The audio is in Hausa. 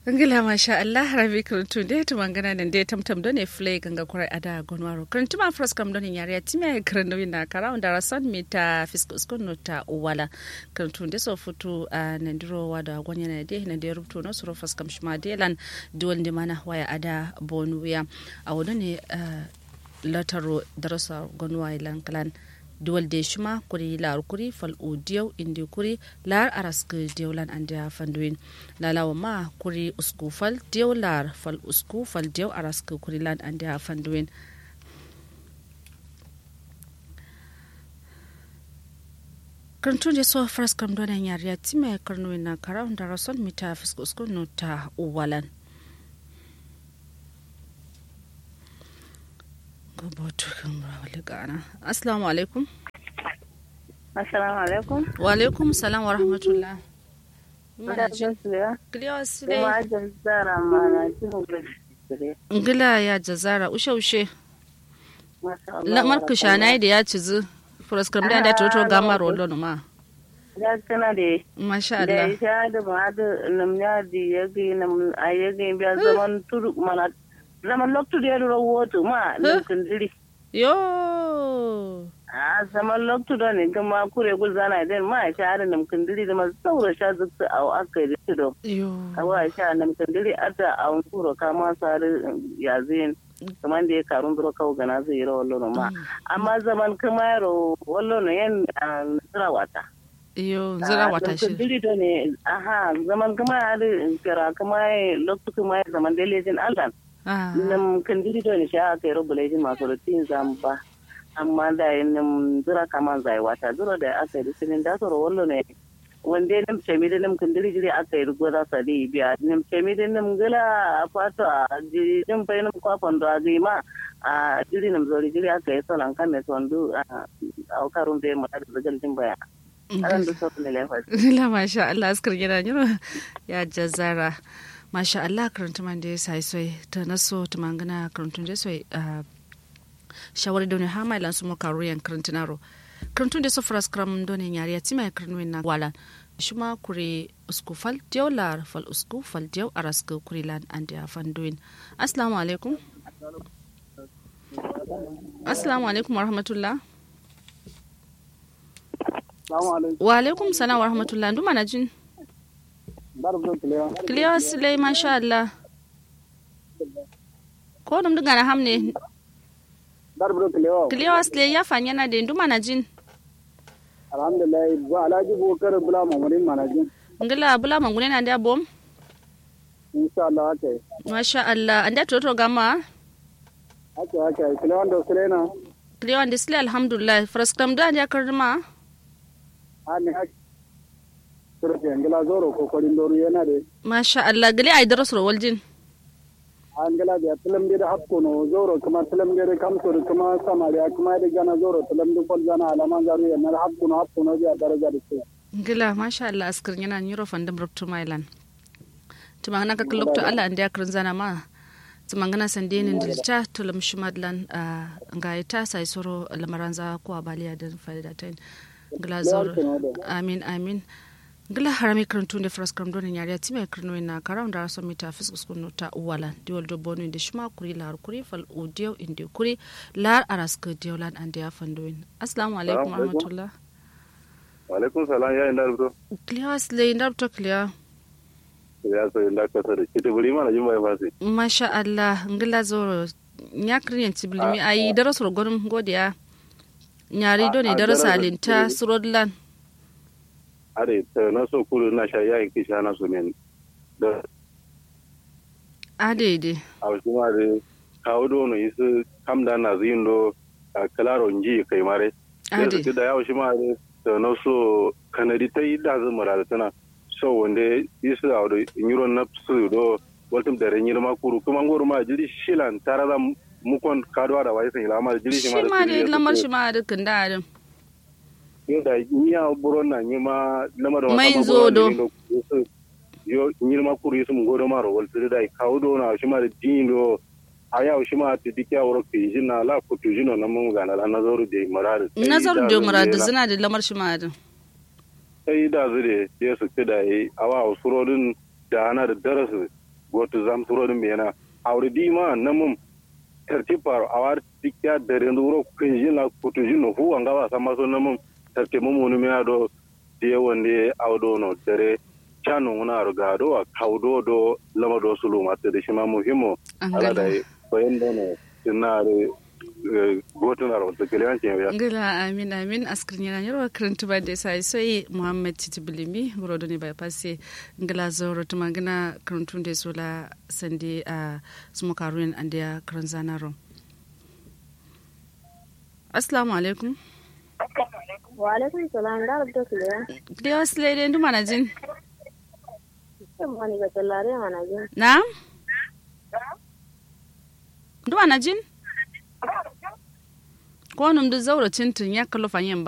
ngila masha Allah rabi kuruntu de to mangana nan de tamtam do ne flay ganga kurai ada gonwaro kuruntu ma fros kam do ne yare time kurundu na kara onda rasan mita fiskus kunno ta wala kuruntu de so futu a nandiro wada gonya na de na de rubto no suro fas kam shima de lan duwal de mana waya ada bonuya a wodo ne lataro darasa gonwa ilan kalan duwal de shuma kuri lar kuri fal udiyau indi kuri lar arask diawlan anda fanduin lalawa ma kuri usku fal diaw lar fal usku fal diaw arask kuri lan anda fanduin karantun da so fras kam donan yariya time karnuin na kara da rason mita fisko usku no ta uwalan gabato kan rawali gana assalamu alaikum assalamu alaikum wa alaikum salam wa rahmatullah ngila ya jazara ushe ushe lamar kushana da ya cizu furaskar da da toto gama rollo ma ya kana da masha Allah da ya da ma da namnya da ya ga nam ayyage biya zaman turu mana zaman loktu da yaro woto ma lokacin diri yo a zaman loktu da ne kuma kure gul zana den ma sha da nam kandiri da ma saura sha zukta a aka yi do yo awa sha nam kandiri ada a un kuro kama sar ya zin kaman da ya karun duro kawo gana zai yi wallo ma amma zaman kuma yaro wallo no yan zira wata yo zira wata shi kandiri da ne aha zaman kuma da kira kuma loktu kuma zaman da lejin Allah nam kandiri do ni sha kai robo lejin masu rutin zamba amma da nam zura kama zai wata zura da aka yi sinin da soro wallo ne wanda nam chemi da nam kandiri jiri aka yi rugo da sa di biya nam chemi da nam gala fato a jiri nam pai nam kwa fondo a ma a jiri nam zori jiri aka yi solan kan ne sondu a karun da mu da zagal din baya aran da so ne lefa la masha Allah askar gida ya jazara masha Allah karanta man da ya sai sai ta naso ta mangana karantun da sai shawari da ne ha mai lansu maka ruyan karantinaro karantun da sofra skram don ne yari ya tima karantun na wala shi ma kure usku fal diyaw lar fal usku fal diyaw araska kure lan an da fandoin assalamu alaikum assalamu alaikum wa rahmatullah wa alaikum salam wa rahmatullah nduma na jin Kiliyo Sule masha Allah. Ko dum duga na hamne. Kiliyo Sule ya fanya na da nduma na jin. Alhamdulillah ba Alhaji Bukar Bula Mamurin mana jin. Ngila bula mangune na da bom. Insha Allah haka. Masha Allah anda toto gama. Haka haka Kiliyo da Sule na. Kiliyo da Sule alhamdulillah fraskam da ya karma. Ani haka. surfe angila zoro kokorin doru yana de masha Allah gali ay daro soro waljin angila da tilam de hapko no zoro kuma tilam de kam soro kuma samari kuma de gana zoro tilam de kol gana alama garu yana hapko no hapko no ja daraja de se ngila masha Allah askar yana nyuro fandam ruptu mailan tuma hana ka lokto Allah ande akrin zana ma tumangana sandeni ndilcha tulam shumadlan ngaita sai soro lamaranza ko abaliya da faida tain ngila zoro amin amin gila harami karantu da fras karam donin yari ti mai karno na karam da raso mita fiskus kunu ta uwala diwal do bonu da shima kuri lar kuri fal udiyo indi kuri lar araska diwalan an da ya fandoin assalamu alaikum warahmatullah wa alaikum salam ya inda rubuto kliya asle inda rubuto kliya ya so inda ka sare kiti buri mana jin bai fasi masha Allah ngila zoro nya kriyan tiblimi ayi daraso gonum godiya nyari do ne darasa alinta surodlan are ta na so kuru na sha yayin kisha na so men da a daidai a wasu ma da kawo do no isu kam da na zin do a kalaro nji kai mare a da su da yawo shi ma da ta na so kanadi ta yi da zan mara da tana so wanda isu a da nyuro na su do waltum da renyir ma kuru kuma ngoro ma jiri shilan tara da mukon kadwa da wai sai lamar jiri shi ma shi ma da lamar shi ma da kanda adam yadda iya buron na nyima lamar Mai zodo. yo nyilma kuru yusum godo maro wal da kawo do na shi ma da dindo aya shi ma ti dikya woro ki jina la ku tu jino na mun gana la nazaru de marar nazaru da muradu zina da lamar shi ma da sai da zure je su kida yi awa usurodin da ana da darasu goto zam turo dum yana awri di ma namum terti par awar tikya dare nduro kunjin la kutujin no hu anga ba sama so namum terti mum woni me ado de wonde awdo no dare chanu nguna ruga do kawdo do lama do sulu matte de shima muhimo ala dai bayendo no tinare gotunar wata kiliyan ke ya ngila amin amin askrin yana yarwa karantu ba da sai sai muhammad titi bilimi burodo ne bypass ngila zoro tuma gina karantu da sola sande a sumu karuyan an da karan zanaro assalamu alaikum wa alaikum salam da rabta su da da wasu lede ndu mana jin mani ga tallare mana jin na ndu mana jin ko num du zauro tintin ya kallo fanyen